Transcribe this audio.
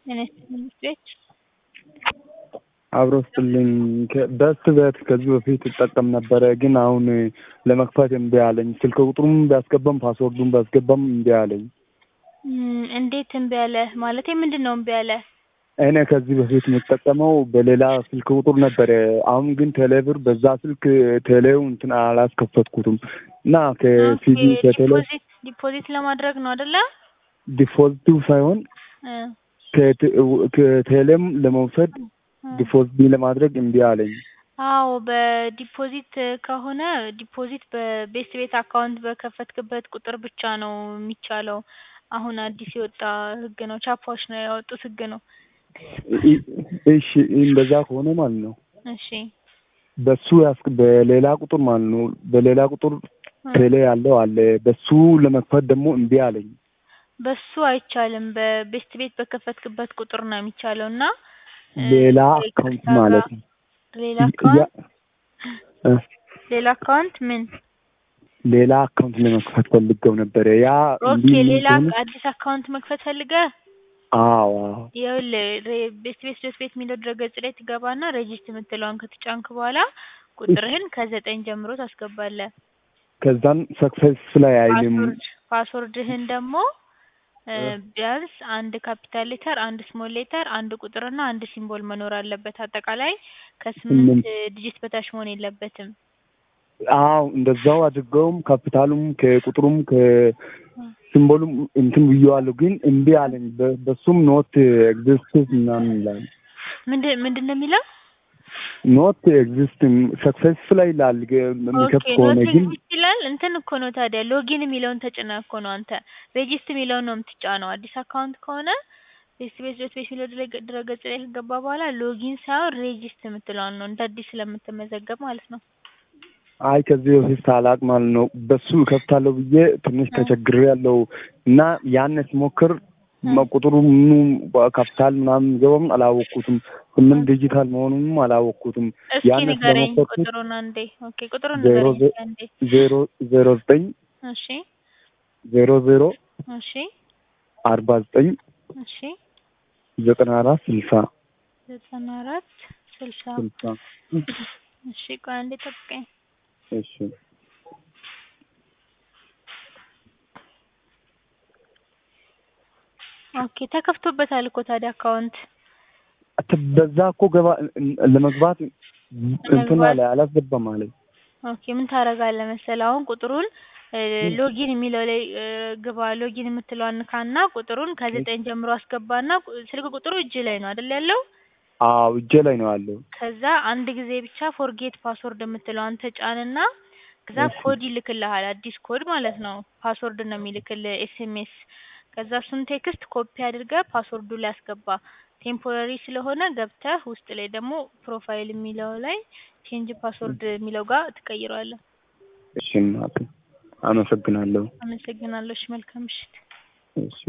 ጤና ይስጥልኝ ቤት አብሮ ስጥልኝ በስት በት ከዚህ በፊት እጠቀም ነበረ፣ ግን አሁን ለመክፈት እምቢ አለኝ። ስልክ ቁጥሩም ቢያስገባም ፓስወርዱን ቢያስገባም እምቢ አለኝ። እንዴት እምቢ አለ? ማለቴ ምንድን ነው እምቢ አለ? እኔ ከዚህ በፊት የምጠቀመው በሌላ ስልክ ቁጥር ነበረ። አሁን ግን ቴሌብር በዛ ስልክ ቴሌው እንትን አላስከፈትኩትም እና ከሲቪ ከቴሌ ዲፖዚት ዲፖዚት ለማድረግ ነው አይደለ? ዲፖዚቱ ሳይሆን ከቴሌም ለመውሰድ ዲፖዚት ለማድረግ እምቢ አለኝ። አዎ በዲፖዚት ከሆነ ዲፖዚት በቤስት ቤት አካውንት በከፈትክበት ቁጥር ብቻ ነው የሚቻለው። አሁን አዲስ የወጣ ህግ ነው። ቻፓዎች ነው ያወጡት ህግ ነው። እሺ እንደዛ ከሆነ ማለት ነው እሺ በሱ ያስክ በሌላ ቁጥር ማለት ነው በሌላ ቁጥር ቴሌ ያለው አለ። በሱ ለመክፈት ደግሞ እምቢ አለኝ። በሱ አይቻልም። በቤስት ቤት በከፈትክበት ቁጥር ነው የሚቻለው እና ሌላ አካውንት ማለት ነው። ሌላ አካውንት ሌላ አካውንት ምን ሌላ አካውንት ለመክፈት ፈልገው ነበረ። ያ ኦኬ ሌላ አዲስ አካውንት መክፈት ፈልገህ? አዎ ይኸውልህ ቤስት ቤት ዶት ቤት የሚለው ድረገጽ ላይ ትገባና ሬጂስት የምትለውን ከተጫንክ በኋላ ቁጥርህን ከዘጠኝ ጀምሮ ታስገባለህ። ከዛም ሰክሰስ ላይ አይልም። ፓስወርድ ፓስወርድህን ደግሞ ቢያንስ አንድ ካፒታል ሌተር፣ አንድ ስሞል ሌተር፣ አንድ ቁጥርና አንድ ሲምቦል መኖር አለበት። አጠቃላይ ከስምንት ዲጂት በታች መሆን የለበትም። አዎ እንደዛው አድርገውም ካፒታሉም ከቁጥሩም ከሲምቦሉም እንትን ብዬዋለሁ፣ ግን እምቢ አለኝ። በሱም ኖት ኤግዚስትስ ምናምን ይላል። ምንድን ምንድን ነው የሚለው? ኖት ኤግዚስት ሰክሰስ ላይ ይላል። የሚከፍት ኦኬ ከሆነ ኖት ግን ኤግዚስት ይላል። እንትን እኮ ነው ታዲያ ሎጊን የሚለውን ተጭነህ እኮ ነው አንተ ሬጂስት የሚለውን ነው የምትጫነው። አዲስ አካውንት ከሆነ ቤስት ቤት ዶት ቤት የሚለው ድረገጽ ላይ ከገባ በኋላ ሎጊን ሳይሆን ሬጂስት የምትለውን ነው እንደ አዲስ ስለምትመዘገብ ማለት ነው። አይ ከዚህ በፊት ሳላቅ ማለት ነው በሱ እከፍታለሁ ብዬ ትንሽ ተቸግሬ ያለው እና ያን ስሞክር ቁጥሩ ምኑ ካፒታል ምናምን ገባም አላወቅኩትም። ስምንት ዲጂታል መሆኑንም አላወቅኩትም። እስኪ ያን ንገረኝ ስለሞከርኩት ቁጥሩን አንዴ። ኦኬ ቁጥሩን ዜሮ ንገረኝ እስኪ አንዴ። ዜሮ ዜሮ ዘጠኝ እሺ ዜሮ ዜሮ እሺ አርባ ዘጠኝ እሺ ዘጠና አራት ስልሳ ዘጠና አራት ስልሳ ስልሳ እሺ ቆይ አንዴ ጠብቀኝ። እሺ ኦኬ ተከፍቶበታል እኮ ታዲያ አካውንት በዛ እኮ ገባ ለመግባት እንትን አለ አላስገባም አለኝ። ኦኬ ምን ታደርጋለህ መሰለህ አሁን ቁጥሩን ሎጊን የሚለው ላይ ግባ። ሎጊን የምትለዋን ንካና ቁጥሩን ከዘጠኝ ጀምሮ አስገባና ስልክ ቁጥሩ እጅ ላይ ነው አይደል ያለው? አዎ እጄ ላይ ነው ያለው። ከዛ አንድ ጊዜ ብቻ ፎርጌት ፓስወርድ የምትለዋን ተጫንና ከዛ ኮድ ይልክልሃል። አዲስ ኮድ ማለት ነው። ፓስወርድ ነው የሚልክልህ ኤስኤምኤስ። ከዛ እሱን ቴክስት ኮፒ አድርገህ ፓስወርዱ ላይ አስገባ። ቴምፖራሪ ስለሆነ ገብተህ ውስጥ ላይ ደግሞ ፕሮፋይል የሚለው ላይ ቼንጅ ፓስወርድ የሚለው ጋር ትቀይረዋለህ። እሺ እናቴ አመሰግናለሁ። አመሰግናለሁ። እሺ መልካም ምሽት። እሺ